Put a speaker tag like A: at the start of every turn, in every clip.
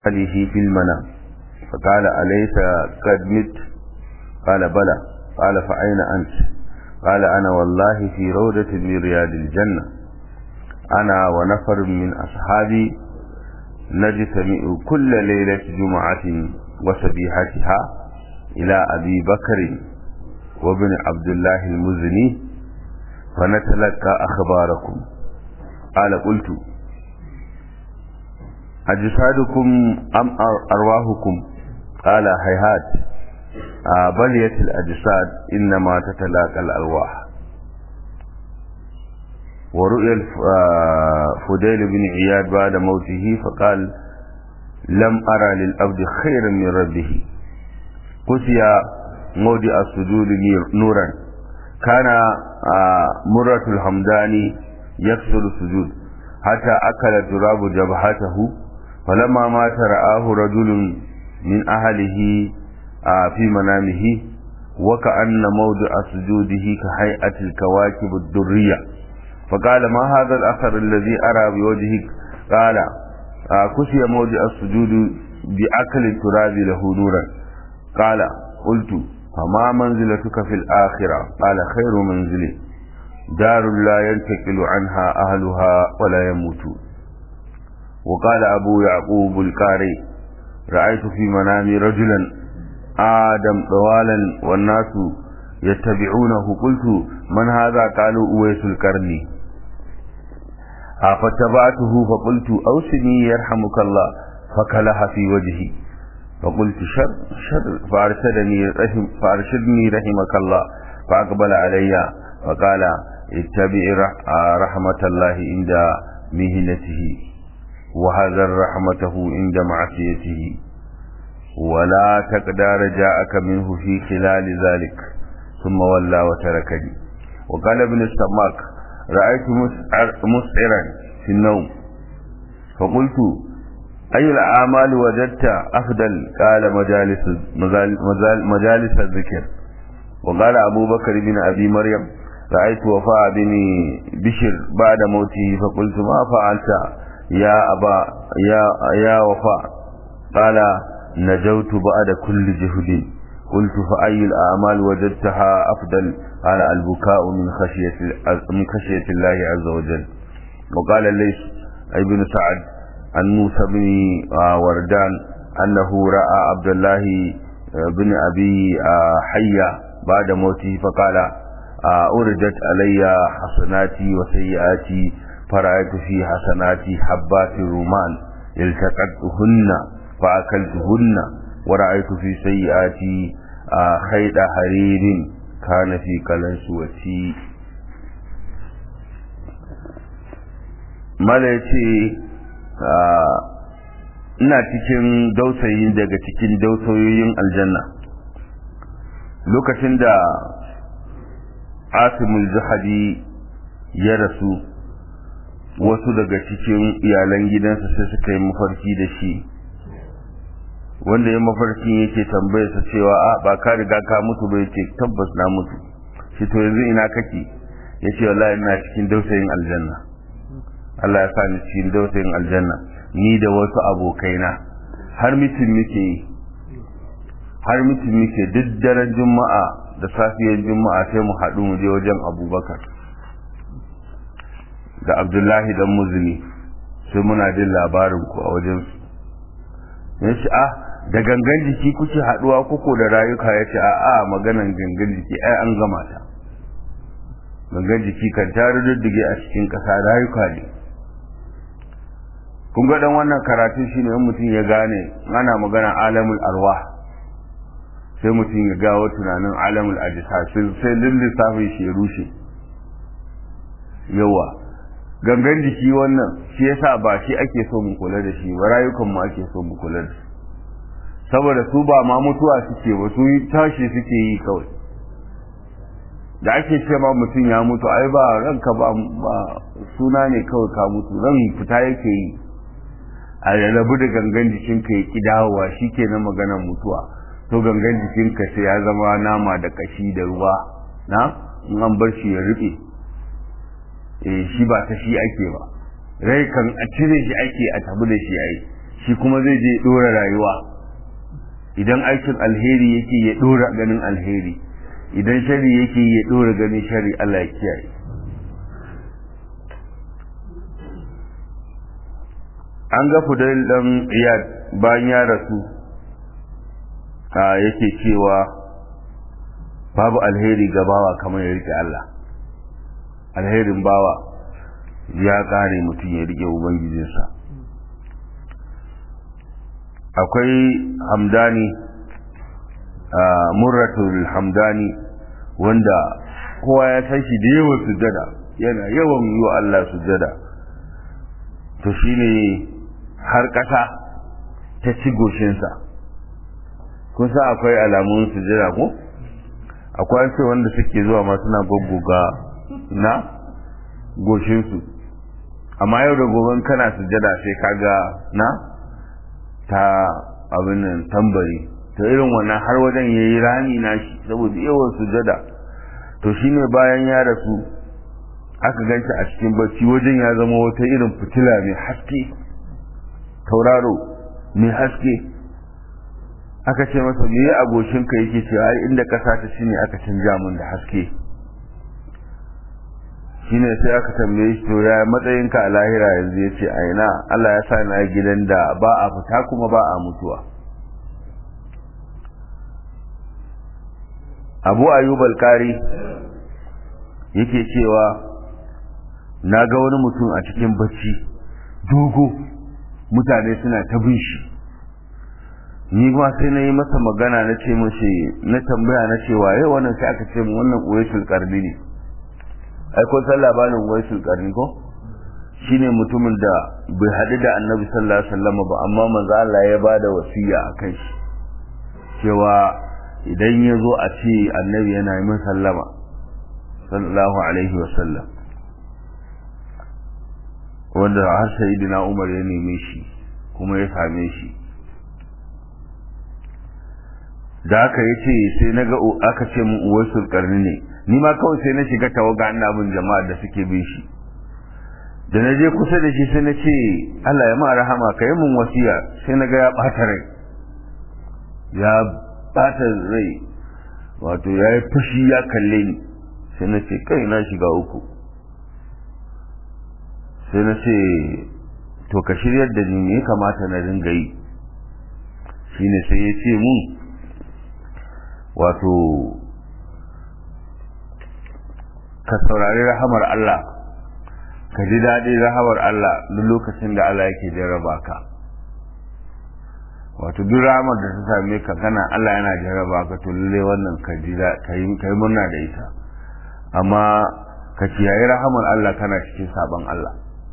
A: عليه في المنام فقال أليس قد مت قال بلى قال فأين أنت قال أنا والله في روضة من رياض الجنة أنا ونفر من أصحابي نجتمع كل ليلة جمعة وسبيحتها إلى أبي بكر وابن عبد الله المزني فنتلقى أخباركم قال قلت أجسادكم أم أرواحكم قال هيهات بلية الأجساد إنما تتلاقى الأرواح ورؤيا فديل بن عياد بعد موته فقال لم أرى للأبد خيرا من ربه قسي موضع السجود نورا كان مرة الحمداني يكسر السجود حتى أكل تراب جبهته فلما مات رآه رجل من أهله في منامه وكأن موضع سجوده كهيئة الكواكب الدرية فقال ما هذا الأثر الذي أرى بوجهك قال كسي موضع السجود بأكل التراب له نورا قال قلت فما منزلتك في الآخرة قال خير منزلي دار لا ينتقل عنها أهلها ولا يموتون وقال أبو يعقوب القاري رأيت في منامي رجلا آدم طوالا والناس يتبعونه قلت من هذا قالوا أويس القرني فتبعته فقلت أوسني يرحمك الله فكلها في وجهي فقلت شر شر فأرشدني رحم فأرشدني رحمك الله فأقبل علي فقال اتبع رحمة الله عند مهنته وهذا رحمته عند معصيته ولا تقدر جاءك منه في خلال ذلك ثم ولى وتركني وقال ابن السماك رأيت مسعرا في النوم فقلت أي الأعمال وجدت أفضل قال مجالس, مجالس الذكر وقال أبو بكر بن أبي مريم رأيت وفاء بن بشر بعد موته فقلت ما فعلت يا أبا يا, يا وفاء قال نجوت بعد كل جهد قلت فأي الأعمال وجدتها أفضل قال البكاء من خشية من خشية الله عز وجل وقال ليس ابن سعد عن موسى بن وردان أنه رأى عبد الله بن أبي حية بعد موته فقال أردت علي حسناتي وسيئاتي فرأيت في حسناتي حبات الرمان التقطتهن فأكلتهن ورأيت في سيئاتي خيط حرير كان في كلنسوتي mala ya ce ina cikin dausayi daga cikin dausayoyin aljanna lokacin da asimul zuhadi ya rasu wasu daga cikin iyalan gidansa sai suka yi mafarki da shi wanda ya mafarkin yake tambayarsa cewa a ba ka riga ka mutu ba yake tabbas na mutu shi to yanzu ina kake ya ce wallahi ina cikin dausayin aljanna Allah ya sa ni cikin dausayin aljanna ni da wasu abokaina har mitin muke yi har mitin muke duk daren juma'a da safiyar juma'a sai mu haɗu mu je wajen abubakar da abdullahi dan muzuni sai muna jin labarin ku a wajen su ya ce ah da gangan jiki kuke haɗuwa kuko da rayuka ya ce a'a maganan gangan jiki ai an gama ta gangan jiki kan ta rududdige a cikin ƙasa rayuka ne kun ga dan wannan karatu shine in mutum ya gane ana magana alamul arwah sai mutum ya gawo tunanin alamul ajisa sai lissafin shi ya rushe yawa gangan jiki wannan shi yasa ba shi ake so mu kula da shi ba rayukan mu ake so mu kula da su saboda su ba ma mutuwa suke ba su tashi suke yi kawai da ake ce ma mutum ya mutu ai ba ranka ba suna ne kawai ka mutu ran fita yake yi a rabu da gangan jikinka ya ki dawowa shi ke na maganar mutuwa to gangan jikinka sai ya zama nama da kashi da ruwa na in an bar shi ya rufe eh shi ba ta shi ake ba rai kan a cire shi ake a tabi da shi ai shi kuma zai je dora rayuwa idan aikin alheri yake ya dora ganin alheri idan shari yake ya dora ganin shari Allah ya kiyaye an ga fudail dan iyad bayan ya rasu a yake cewa babu alheri ga bawa kamar ya rike Allah alherin bawa ya kare mutum ya rike ubangijinsa akwai hamdani murratul hamdani wanda kowa ya san shi da yawan sujada yana yawan yi wa Allah sujada to shine har ƙasa ta ci goshinsa kun sa akwai alamun sujada ko akwai ce wanda suke zuwa ma suna goggoga na goshinsu amma yau da goben kana sujada sai kaga na ta abin nan tambari to irin wannan har wajen yayi rami na shi saboda yawan sujada to shine bayan ya rasu aka ganshi a cikin bacci wajen ya zama wata irin fitila mai haske tauraro mai haske aka ce masa me a goshinka yake ce ai inda kasa ta shine aka canja mun da haske shine sai aka tambaye shi to ya matsayinka a lahira yanzu ya ce aina Allah ya sa na gidan da ba a fita kuma ba a mutuwa abu ayyub al-kari yake cewa na ga wani mutum a cikin bacci dogo mutane suna ta bin shi ni ma sai na yi masa magana na ce mashi na tambaya na cewa yau wannan sai aka ce mu wannan uwaisul karni ne ai ko san labarin uwaisul karni ko shine mutumin da bai haɗu da annabi sallallahu alaihi wasallam ba amma manzo Allah ya bada wasiya akan shi cewa idan ya zo a ce annabi yana yi min sallama sallallahu alaihi wasallam wanda har sayyidina Umar ya neme shi kuma ya same shi da aka yi ce sai na ga aka ce mu uwaisul karni ne ni ma kawai sai na shiga tawaga ina bin jama'a da suke bin shi da na je kusa da shi sai na ce Allah ya ma rahama ka yi mun wasiya sai na ga ya ɓata rai ya ɓata rai wato ya yi fushi ya kalle ni sai na ce kai na shiga uku sai na ce to ka shiryar da ni ya kamata na ringa yi shine sai ya ce mun wato ka saurari rahamar Allah ka ji daɗi rahamar Allah duk lokacin da Allah yake jarraba ka wato duk rahamar da ta same ka kana Allah yana jarraba ka to lalle wannan ka ji ka yi murna da ita amma ka kiyaye rahamar Allah kana cikin sabon Allah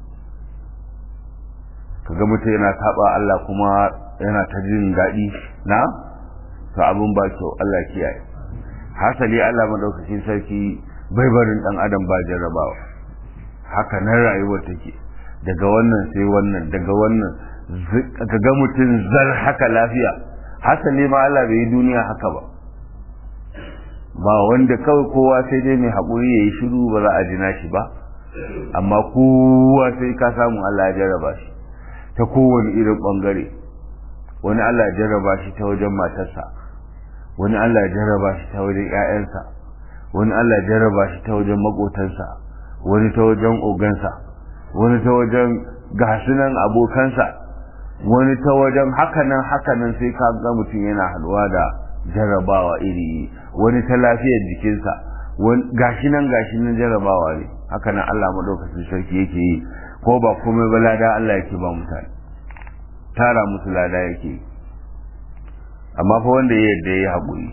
A: ka ga mutum yana saba Allah kuma yana ta jin daɗi na to abin ba kyau Allah kiyaye hasali Allah madaukakin sarki bai barin dan adam ba jarrabawa haka nan rayuwar take daga wannan sai wannan daga wannan ka ga mutum zar haka lafiya hasali ma Allah bai yi duniya haka ba ba wanda kawai kowa sai dai mai haƙuri ya yi shiru ba za a jina shi ba amma kowa sai ka samu Allah ya jarraba shi ta kowane irin ɓangare wani Allah ya jarraba shi ta wajen matarsa wani Allah ya jarraba shi ta wajen ‘ya'yansa wani Allah ya jarraba shi ta wajen maƙotansa wani ta wajen ogansa wani ta wajen gasunan abokansa wani ta wajen hakanan hakanan sai ka ga mutum yana haɗuwa da jarrabawa iri wani ta lafiyar jikinsa gashi nan gashi nan jarrabawa ne hakanan Allah maɗaukacin sarki yake yi ko ba komai ba lada Allah yake ba mutane tara musu lada yake yi amma fa wanda ya yadda ya haƙuri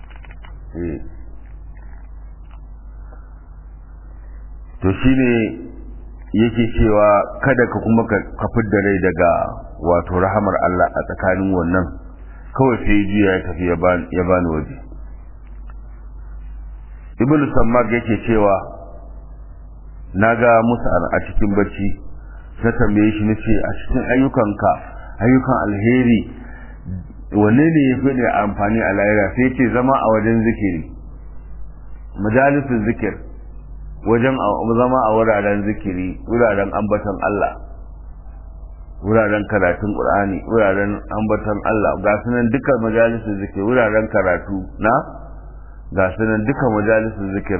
A: to shi ne yake cewa kada ka kuma ka fidda rai daga wato rahamar Allah a tsakanin wannan kawai sai jiya ya tafi ya bani waje ibn sammag yake cewa na ga musu a cikin bacci na tambaye shi na ce a cikin ayyukanka ayyukan alheri wanne ne ya fi da amfani a lahira sai ce zama a wajen zikiri majalisun zikir wajen zama a wuraren zikiri wuraren ambaton Allah wuraren karatun qur'ani wuraren ambaton Allah ga sunan dukkan majalisun zikir wuraren karatu na ga sunan dukkan majalisun zikir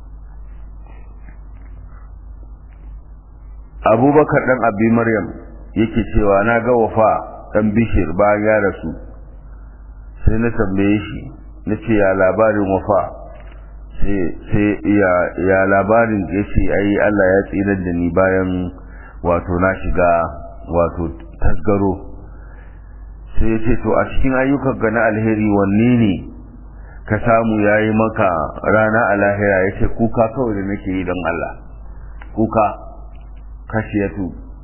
A: abubakar dan abi maryam yake cewa na ga wafa dan bishir bayan ya rasu sai na tambaye shi na ce ya labarin wafa sai ya labarin ya ce ai Allah ya tsirar da ni bayan wato na shiga wato tasgaro sai ya ce to a cikin ayyukan ga na alheri wanne ne ka samu ya yi maka rana a lahira ya ce kuka kawai da nake yi don Allah kuka kashiyatu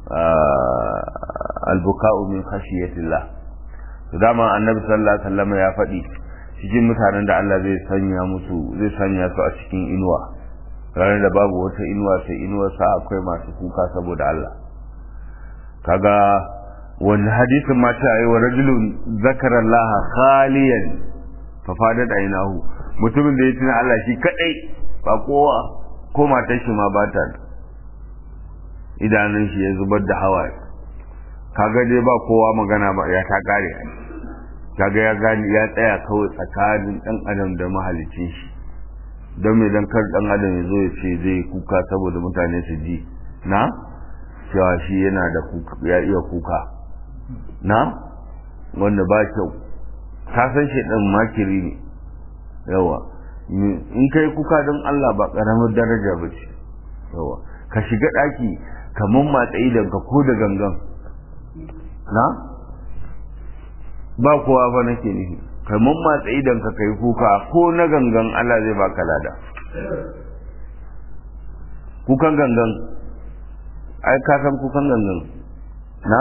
A: albuka'u min khashiyatillah to dama annabi sallallahu alaihi wasallam ya faɗi cikin mutanen da Allah zai sanya musu zai sanya su a cikin inuwa ranar da babu wata inuwa sai inuwar sa akwai masu kuka saboda Allah kaga wani hadisin ma ta yi wa rajulun zakara Allah khaliyan fa fadat ainahu mutumin da ya tuna Allah shi kadai ba kowa ko matar shi ma ba ta idanun shi ya zubar da hawaye kaga dai ba kowa magana ba ya ta kare kaga ya gani ya tsaya kawai tsakanin dan adam da mahalicin shi don me dan kar dan adam ya zo ya ce zai kuka saboda mutane su ji na cewa shi yana da kuka ya iya kuka na wanda ba kyau ka san shi dan makiri ne yawa in kai kuka don Allah ba karamar daraja ba ce yawa ka shiga daki kamar matsayi daga ko da gangan na ba kowa fa nake nufi kamar matsayi idan ka kai kuka ko na gangan Allah zai baka lada kukan gangan ai ka san kukan gangan na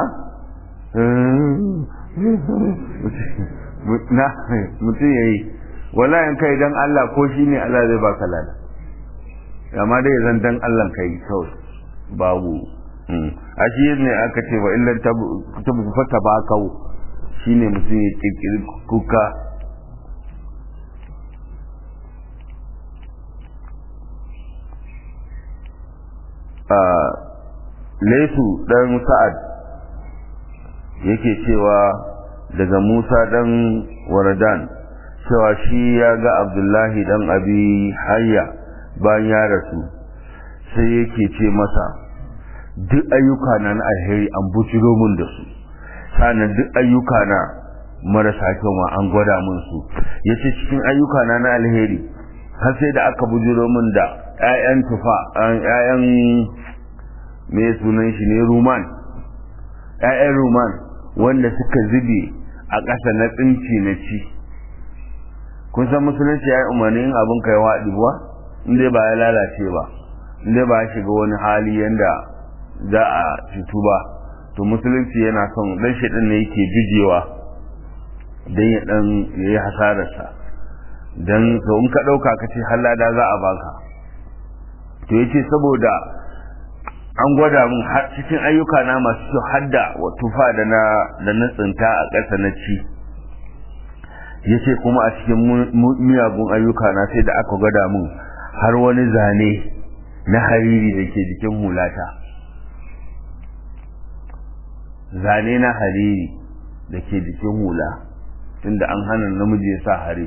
A: na mutum ya yi wala in kai dan Allah ko shi ne Allah zai baka lada amma dai zan dan Allah kai kawai babu a shi ne aka ce wa illan tabu fata ba kawo shi ne mutum ya kirkiri kuka laisu dan sa'ad yake cewa daga musa dan waradan cewa shi ya ga abdullahi dan abi hayya bayan ya rasu sai yake ce masa duk ayyuka na na alheri an bujiro mun da su sannan duk ayyuka na marasa kyau ma an gwada mun su yace cikin ayyuka na na alheri har sai da aka bujiro mun da ƴaƴan tufa ƴaƴan me sunan shi ne ruman ƴaƴan ruman wanda suka zube a ƙasa na tsinci na ci kun san musulunci ya yi umarnin abin kai waɗi ba in dai ba ya lalace ba in dai ba ya shiga wani hali yanda za a cutu ba to musulunci yana son dan shaɗin ne yake jujewa don ya ɗan ya yi hasararsa don to in ka ɗauka ka ce hallada za a baka to ya ce saboda an gwada mun har cikin ayyuka na masu kyau hadda wa tufa da na da na tsinta a ƙasa na ci ya ce kuma a cikin miyagun ayyuka na sai da aka gwada mun har wani zane na hariri da ke jikin hulata zane na hariri da ke jikin hula tunda an hana namiji ya sa hari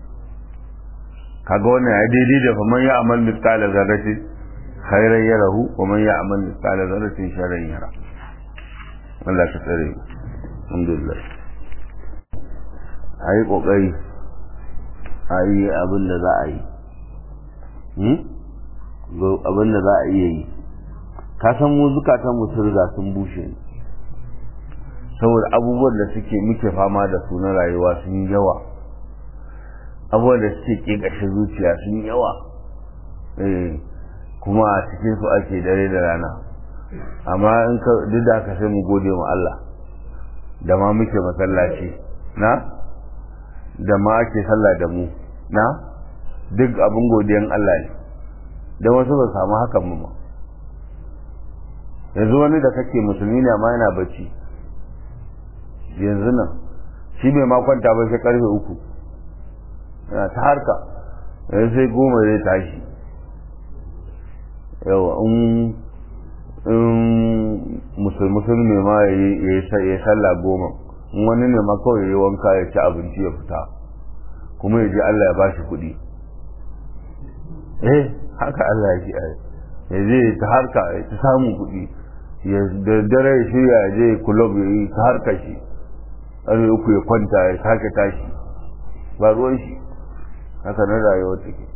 A: kaga wannan ya daidai da faman ya amal mithqala zarratin khairan yarahu wa man ya amal mithqala zarratin sharran yara Allah ka tsare mu alhamdulillah ayi kokari ayi abin da za a yi abin da za a iya yi ka san mu zukatan mu sun riga sun bushe ne saboda abubuwan da suke muke fama da su na rayuwa sun yawa abubuwan da suke ƙeƙashe zuciya sun yawa kuma a cikin su ake dare da rana amma in ka duk da haka sai mu gode ma Allah da ma muke masallaci na da ma ake sallah da mu na duk abin godiyan Allah ne don wasu ba samu hakan mu ma yanzu wani da kake musulmi ne amma yana bacci yanzu nan shi bai ma kwanta ba sai karfe uku yana ta harka yanzu sai goma zai tashi yawa in in musulmi ma ya yi sallah goma in wani ne ma kawai ya yi wanka ya ci abinci ya fita kuma ya je Allah ya ba shi kuɗi eh haka Allah ya ce ya je ta harka ya ta samun kuɗi ya da dare ya shirya ya je kulob ya yi ta harka shi ƙarfe uku ya kwanta ya sake tashi ba ruwan shi haka na rayuwar take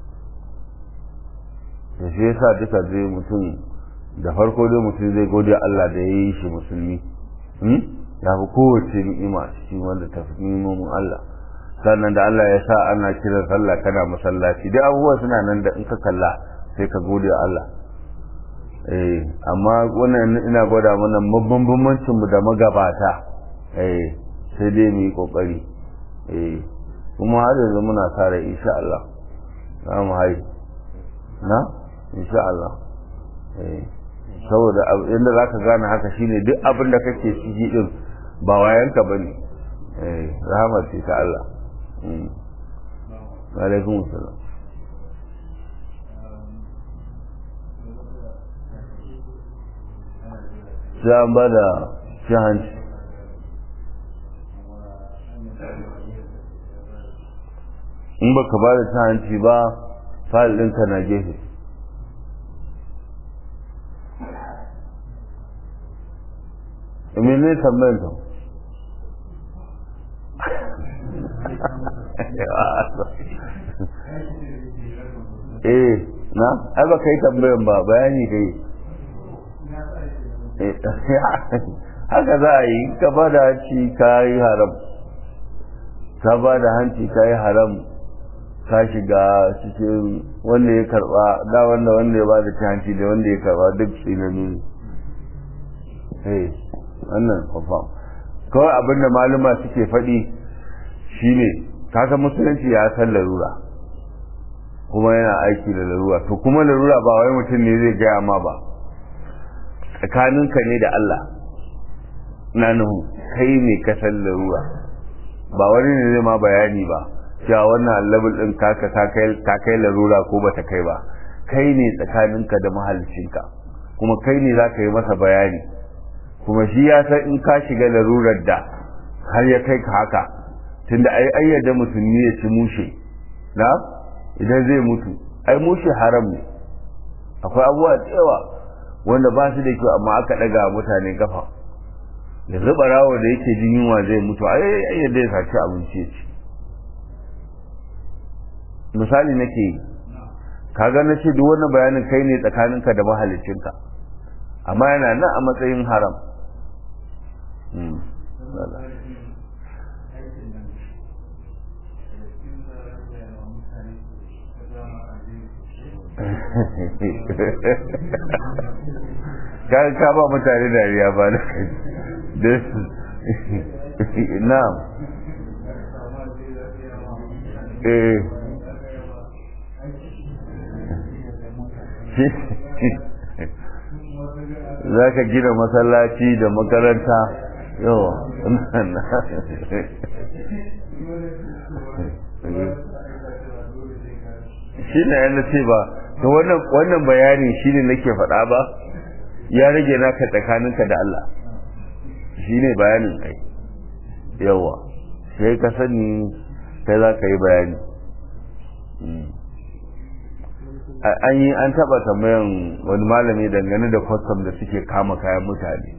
A: da shi yasa duka zai mutum da farko dai mutum zai gode Allah da ya yi shi musulmi ya fi kowace ni'ima cikin wanda ta fi ni'imomin Allah sannan da Allah ya sa ana kiran sallah kana masallaci dai abubuwa suna nan da in ka kalla sai ka gode Allah eh amma wannan ina gwada mana babban bambancin mu da magabata eh sai dai mu yi kokari eh kuma har yanzu muna kare insha Allah za mu hai na insha Allah eh saboda inda zaka gane haka shine duk abin da kake ciki din ba wayanka bane eh rahmat ce ta Allah mm alaikum assalam sai an ba da shi hanci in baka ba da ta hanci ba fayil ɗinka na gefe mene tambayar ta eh na ai ba kai tambayan ba bayani kai haka za a yi ka ba da hanci ka yi haram ka ba da hanci ka yi haram ka shiga cikin wanda ya karba da wanda wanda ya ba da hanci da wanda ya karba duk tsinanu ne wannan kwafam kawai abinda maluma suke faɗi shine kasa musulunci ya san larura kuma yana aiki da larura to kuma larura ba wai mutum ne zai gaya ma ba tsakaninka ne da Allah na nuhu kai ne ka san larura ba wani ne zai ma bayani ba cewa wannan level din kaka ka kai larura ko bata kai ba kai ne tsakaninka da mahalicinka kuma kai ne za ka yi masa bayani kuma shi ya san in ka shiga larurar da har ya kai ka haka tunda ai ayyada musulmi ya ci mushe na idan zai mutu ai mushe haram ne akwai abubuwa da yawa wanda ba su da kyau amma aka daga mutane kafa da zuba rawo da yake jin yunwa zai mutu ai ayyada ya saci abinci ya ci misali nake yi kaga na ce duk wannan bayanin kai ne tsakaninka da mahalicinka amma yana nan a matsayin haram kaga ka ba mutane dariya ba da na'am eh za ka gina masallaci da makaranta yawa shi ne yana ce ba to wannan bayani shi ne nake faɗa ba ya rage naka tsakaninka da Allah shi ne bayanin kai yawa sai ka sani kai za ka yi bayani an yi an taba tambayan wani malami dangane da kwastam da suke kama kayan mutane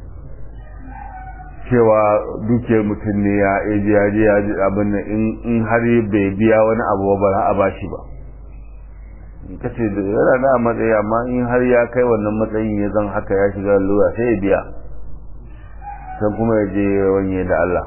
A: cewa dukiyar mutum ne ya eji ya je ya ji abin nan in har bai biya wani abu ba za a ba shi ba ka ce da yana da matsayi amma in har ya kai wannan matsayin ya zan haka ya shiga lura sai ya biya sai kuma ya je wanye da Allah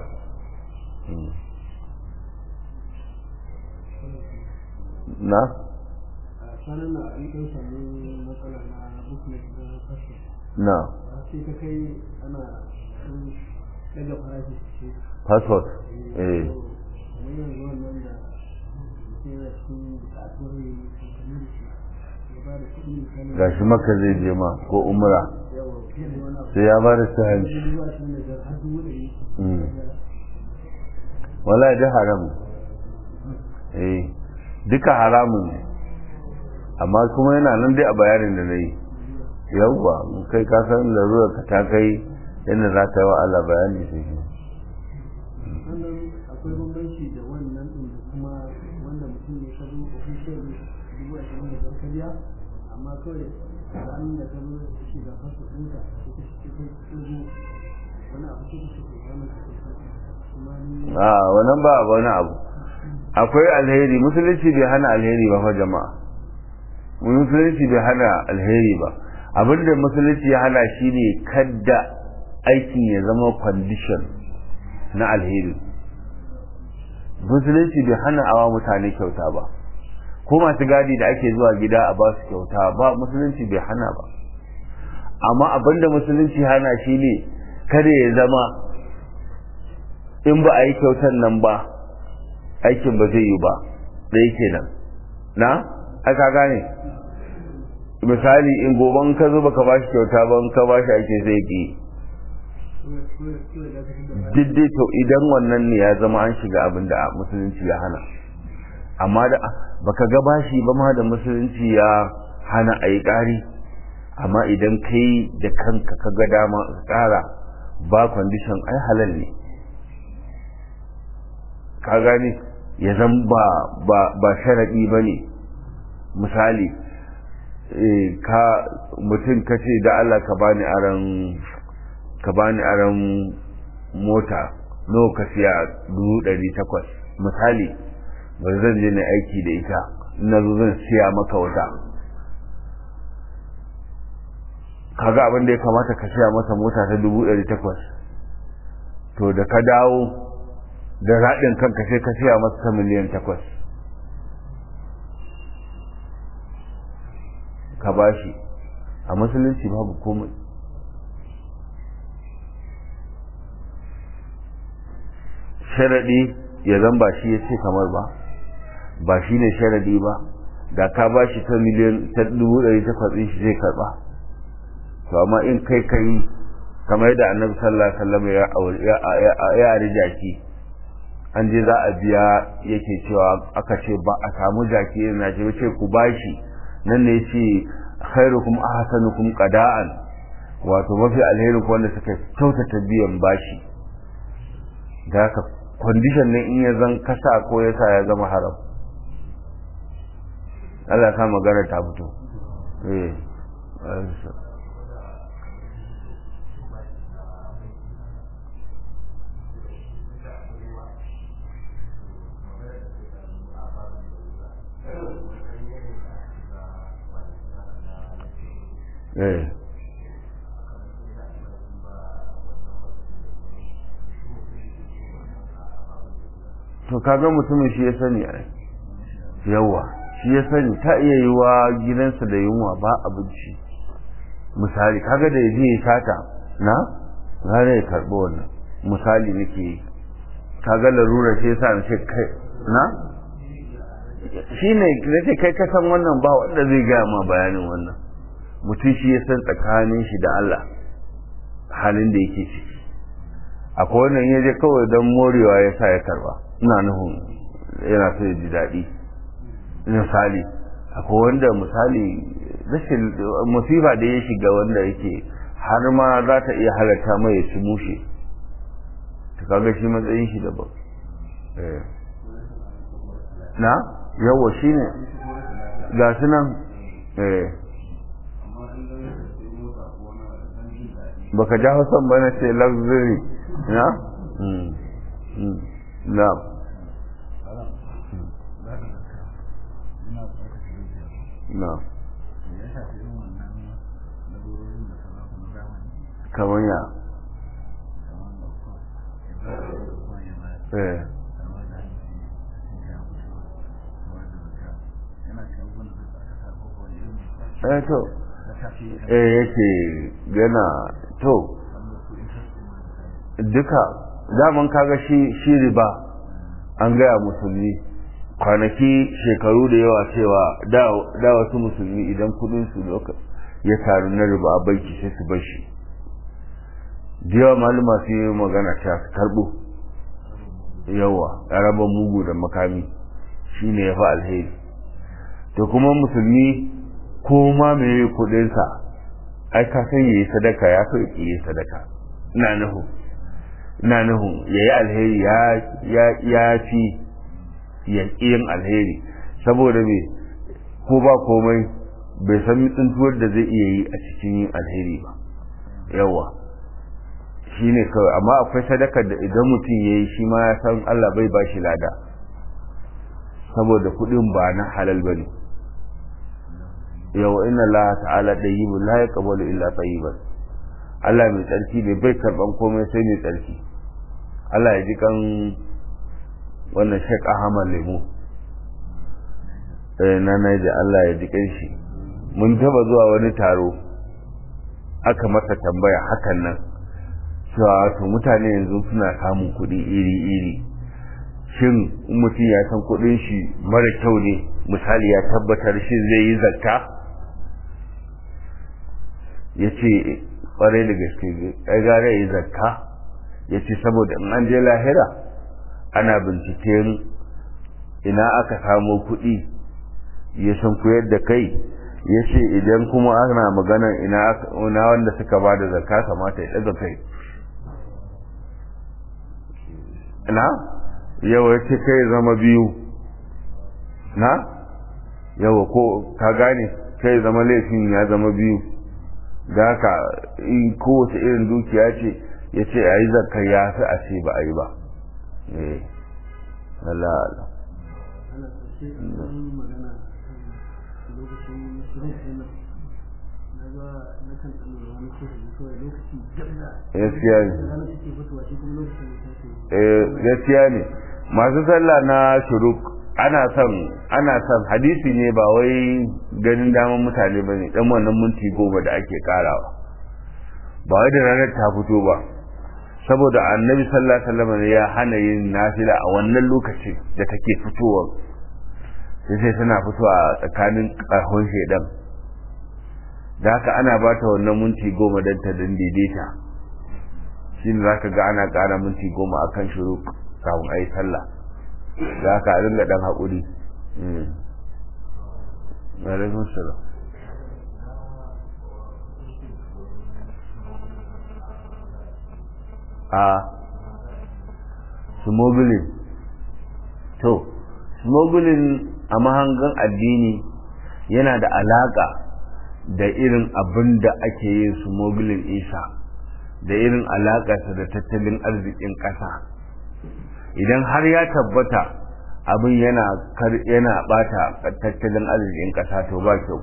A: na?
B: kwanan na an ɗan sami matsala na booklet na fashe
A: na
B: sai ta kai ana ɗaga farashi ce
A: passport eh
B: kamar yanzu wannan da mutum yana cikin buƙatuwar yi kamar da shi ya ba da kuɗi misali
A: gashi maka zai je ma ko umra
B: yawa fiye da wani abu
A: sai ya ba da sahanci
B: dubu ashirin da biyar har dubu ɗari
A: Mm. wala da haram eh duka haramun ne amma kuma yana nan dai a bayanin da na yi yawwa kai ka san larurar ka ta kai yadda za ta yi wa Allah bayani sai shi
B: sannan akwai bambanci da wannan din da kuma wanda mutum ne ka zo official dubu ashirin da ka biya amma kawai da an da ka zo shi ga fasu ɗinka sai ka shi kai ka zo wani abu sai ka shi wannan ka kuma ni
A: a wannan ba wani abu akwai alheri musulunci bai hana alheri ba fa jama'a musulunci bai hana alheri ba abinda musulunci ya hana shine kadda aikin ya zama condition na alheri musulunci bai hana awa mutane kyauta ba ko masu gadi da ake zuwa gida a ba su kyauta ba musulunci bai hana ba amma abinda musulunci hana shine kada ya zama in ba a yi kyautar nan ba aikin ba zai yi ba da yake nan na aka gane misali in goban ka zo baka bashi kyauta ba in ka bashi ake zai ki diddai to idan wannan ne ya zama an shiga abin da musulunci ya hana amma da baka ga bashi ba ma da musulunci ya hana a yi ƙari amma idan kai da kanka ka ga dama ka ƙara ba kwandishan ai halal ne ka gane ya zan ba ba ba sharaɗi ba ne misali ka mutum ka ce da Allah ka bani aran ka bani aran mota nawa ka siya dubu ɗari takwas misali ba zan je na aiki da ita na zo zan siya maka wata kaga abin da ya kamata ka siya masa mota ta dubu ɗari takwas to da ka dawo da raɗin kanka sai ka siya masa ta miliyan takwas ka bashi a musulunci babu komai sharaɗi ya zan ba shi ya ce kamar ba ba shi ne sharaɗi ba da ka ba shi ta miliyan ta dubu ɗari takwas ɗin shi zai karɓa to amma in kai kai kamar yadda annabi sallallahu alaihi wasallam ya ya ari jaki an je za a biya yake cewa aka ce ba a samu jaki yana ce ce ku bashi nan ne yace khairukum ahsanukum qada'an wato mafi alheri ko wanda suka kyautata biyan bashi da haka condition ne in ya zan kasa ko ya sa ya zama haram Allah ta magana ta fito eh eh to kaga mutumin shi ya sani a yawa shi ya sani ta iya yi wa gidansa da yunwa ba abinci misali kaga da ya je ya sata na gane ya karɓi wannan misali nake yi kaga larura shi yasa na ce kai na shi ne na ce kai kasan wannan ba wanda zai gaya ma bayanin wannan mutum shi ya san tsakanin shi da Allah halin da yake ciki akwai wannan ya je kawai don morewa ya sa ya karba ina nufin yana so ya ji daɗi misali akwai wanda misali rashin musifa da ya shiga wanda yake har ma za ta iya halatta mai ya ci mushe ta kaga shi matsayin shi daban na yawa shi ne ga su nan baka ja hausan ba na ce luxury na? na na kamar ya eh eh to eh yake yana to duka daman kaga shi shi riba an gaya musulmi kwanaki shekaru da yawa cewa da wasu musulmi idan kudin su ya taru na riba a banki sai su bar shi da yawa malama su yi magana ta su karbo yawa raba mugu da makami shine ya fi alheri to kuma musulmi ko ma mai kudinsa ai ka san yayi sadaka ya fi yi sadaka ina nuhu ina nuhu yayi alheri ya ya ya fi ya yin alheri saboda me ko ba komai bai san tsuntuwar da zai iya yi a cikin yin alheri ba yawa shine kawai amma akwai sadakar da idan mutum yayi shi ma ya san Allah bai ba shi lada saboda kudin ba na halal bane yawa inna Allah ta'ala dayyibun la yaqbalu illa tayyiban Allah mai tsarki ne bai karban komai sai mai tsarki Allah ya ji kan wannan Sheikh Ahmad Lemu eh na naji Allah ya ji kan shi mun taba zuwa wani taro aka masa tambaya hakan nan cewa to mutane yanzu suna samun kuɗi iri-iri shin mutum ya san kuɗin shi mara kyau ne misali ya tabbatar shi zai yi zakka ya ce ƙwarai da gaske ya gara yi zakka ya ce saboda in an je lahira ana binciken ina aka samo kuɗi ya san koyar da kai ya ce idan kuma ana magana ina wanda suka ba da zakka kamata ya ɗaga kai na yawa ya ce kai zama biyu na yawa ko ka gane kai zama laifin ya zama biyu da haka in kowace irin dukiya ce ya ce a yi zakar ya fi a ce ba a yi ba eh Allah Allah
B: ana ƙarshe an magana lokacin shirin na ga na kan tsanin wani kusa kawai lokaci jalla
A: gaskiya ne
B: ranar suke fitowa shi kuma lokacin da take
A: eh gaskiya ne masu sallah na shuruk ana son ana son hadisi ne ba wai ganin daman mutane ba ne dan wannan minti goma da ake karawa ba wai da ranar ta fito ba saboda annabi sallallahu alaihi wasallam ya hana yin nafila a wannan lokacin da take fitowa sai sai tana fitowa tsakanin ƙarfin shedan da haka ana ba ta wannan minti goma don ta dan daidaita shi ne za ka ga ana ƙara minti goma a kan shuru kafin a yi sallah da haka a dinga ɗan haƙuri alaikun salam a smuggling to smuggling a mahangan addini yana da alaƙa da irin abin da ake yin smuggling isa da irin alaƙarsa da tattalin arzikin ƙasa idan har ya tabbata abin yana yana bata tattalin arzikin ƙasa to ba kyau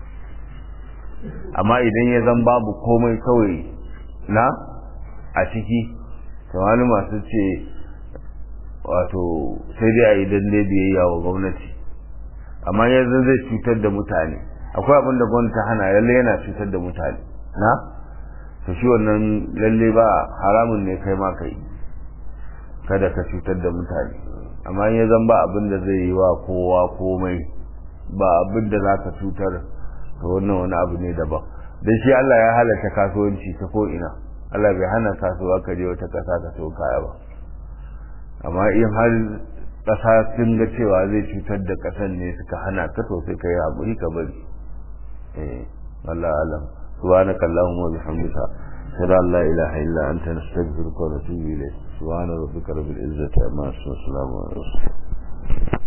A: amma idan ya zan babu komai kawai na a ciki to wani masu ce wato sai dai a yi dalle biyayya wa gwamnati amma yanzu zai cutar da mutane akwai abin da gwamnati hana lalle yana cutar da mutane na to shi wannan lalle ba haramun ne kai ma kai kada ka cutar da mutane amma ya zan ba abin da zai yi wa kowa komai ba abin da za ka cutar to wannan wani abu ne daban dan shi Allah ya halatta kasuwanci ta ko ina Allah bai hana kasuwa ka je wata kasa ka so kaya ba amma in har kasa sun ga cewa zai cutar da kasan ne suka hana ka to sai ka yi haƙuri ka bari eh Allah alam سبحانك اللهم وبحمدك أشهد أن لا إله إلا أنت نستغفرك ونتوب إليك سبحان ربك رب العزة عما يصفون وسلام على المرسلين